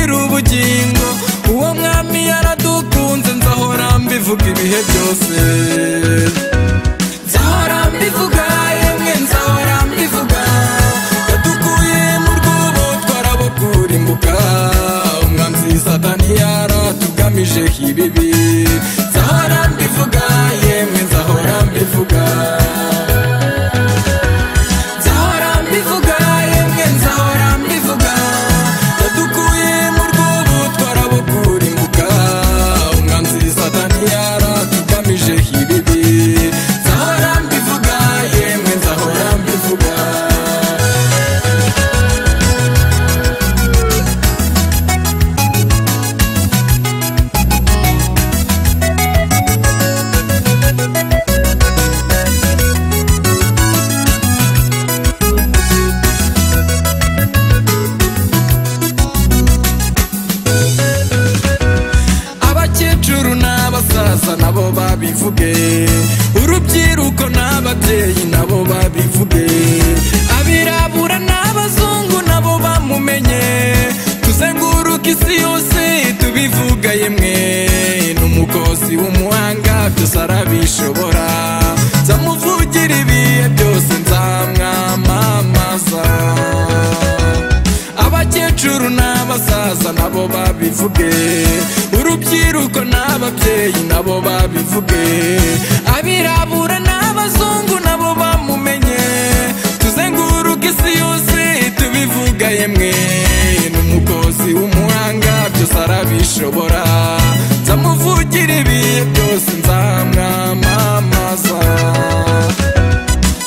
n'ubugingo uwo mwami yaradukunze nzahora mbivuga ibihe byose nzahora mbivuga yemwe nzahora mbivuga yadukuye mu rwobo twarabukurimbuka umwanzi satani yaratugamije ibibi nzahora mbivuga yemwe nzahora mbivuga nzahora mbivuga yemwe nzahora mbivuga yadukuye mu rwobo twarabukurimbuka umwanzi satani yaratugamije ibibi nzahora mbivuga yemwe nzahora mbivuga abakecuru n'abasaza nabo babivuge urubyiruko n'ababyeyi nabo babivuge abirabura n'abazungu nabo bamumenye tuzenguruka isi yose tubivuga yemwe n'umukozi w'umuhanga byose arabishobora nzamuvugira ibihe byose nzamwamamaza abakecuru n'abasaza nabo babivuge urubyiruko n'ababyeyi nabo babivuge abirabura n'abazungu nabo bamumenye tuzenguruka isi yose tubivuga yemwe n'umukozi w'umuhanga byose arabishobora nzamuvugira ibihe byose nzamwamamaza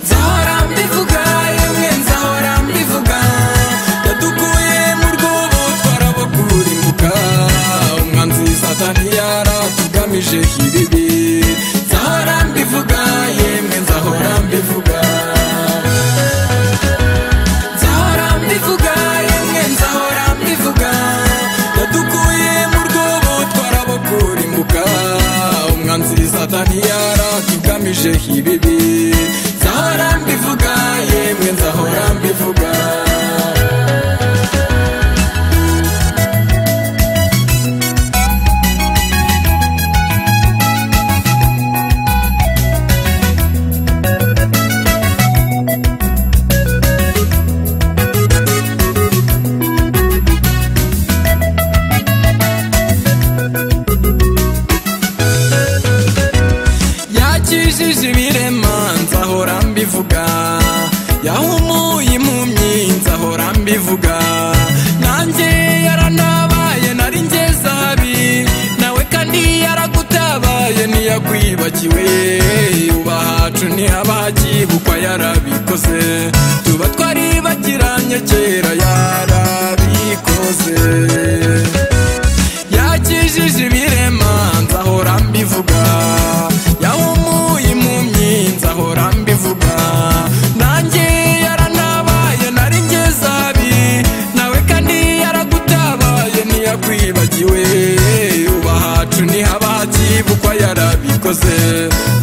nzahora mbivuga yemwe nzahora mbivuga yadukuye mu rwobo twarabukurimbuka umwanzi satani yaratugamije ibibi nzahora mbivuga yemwe nzahora mbivuga nzahora mbivuga yemwe nzahora mbivuga yadukuye mu rwobo twarabukurimbuka umwanzi satani yaratugamije ibibi nzahora mbivuga yemwe nzahora mbivuga yakijije ibirema nzahora mbivuga yahumuye impumyi nzahora mbivuga nanjye yaranabaye nari ngeze abi nawe kandi yaragutabaye ntiyakwibagiwe ubahacu ntihabakibukwa yarabikoze tuba twaribagiranye kera yarabikoze yakijije ibirema nzahora mbivuga yahumuye impumyi nzahora mbivuga nanjye yaranabaye nari ngezabi nawe kandi yaragutabaye ntiyakwibagiwe ubahacu ntihaba hakibukwa yarabikoze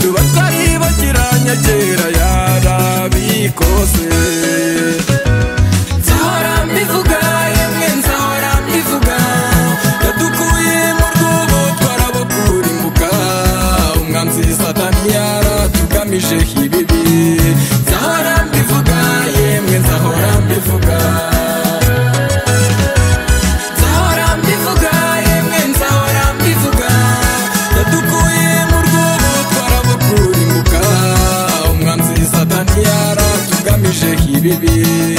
tuba twaribagiranye kera yarabikoze nzahora mbivuga yemwe nzahora mbivuga yadukuye mu rwobo twarabukurimbuka umwanzi satani yaratugamije ibibi nzahora mbivuga yemwe nzahora mbivuga nzahora mbivuga yemwe nzahora mbivuga yadukuye mu rwobo twarabukurimbuka umwanzi satani yaratugamije ibibi